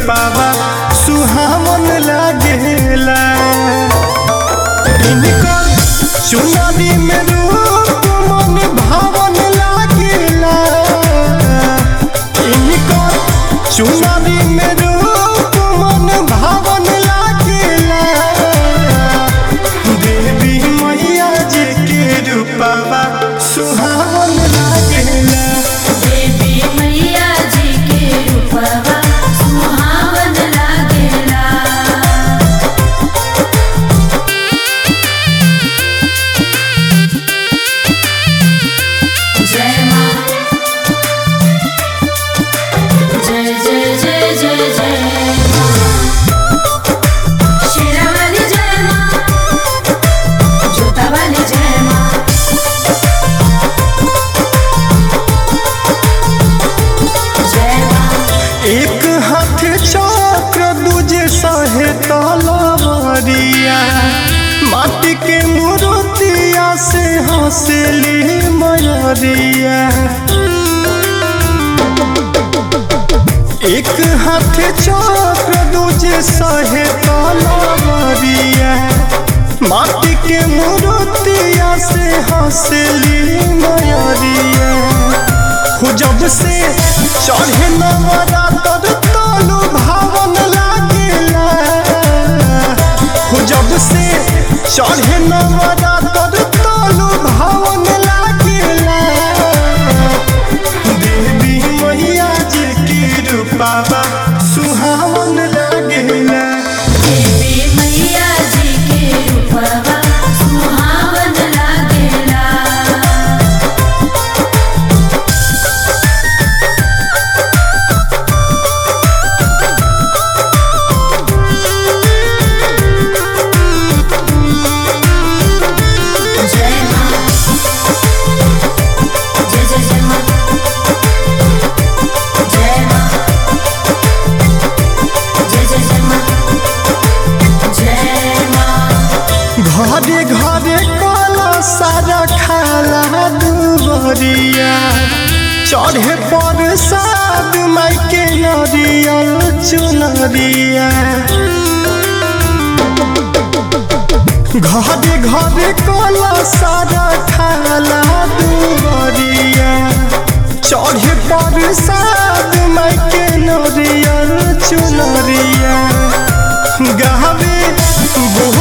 रूपावा सुहावन लागेला इनकर चुनरी में रूप मन भावन लागेला इनकर चुनरी में रूप मन भावन लागेला देवी मैया जी के रूपावा सुहावन लागेला देवी मैया जी के रूपवा सुहावन लागेला जय माँ जय जय जय जय जय शेरा वाली जय माँ जोता वाली जय माँ जय माँ एक हाथ चक्र दूजे सहे तलवरिया माटी के मूर्तिया से हंसली मयरिया एक हाथ चक्र दूजे सहे तलवरिया माटी के मूर्तिया से हंसली मयरिया हो जब से चढ़े नवरात्र तनु भावन लागेला हो जब से चढ़े नवरात्र तनु भावन लागेला देवी मैया जी की रूपावा सुहावन लागेला देवी मैया जी के रूपवा सुहावन लागेला जय माँ जय जय जय माँ जय माँ जय जय जय माँ जय माँ घरे घरे काला सारा खाला दुबरिया चढ़े पर साद माइके नरियल चुनरिया घरे घरे काला सारा खाला दुबरिया चढ़े पर साद माइके नरियल चुनरिया गावे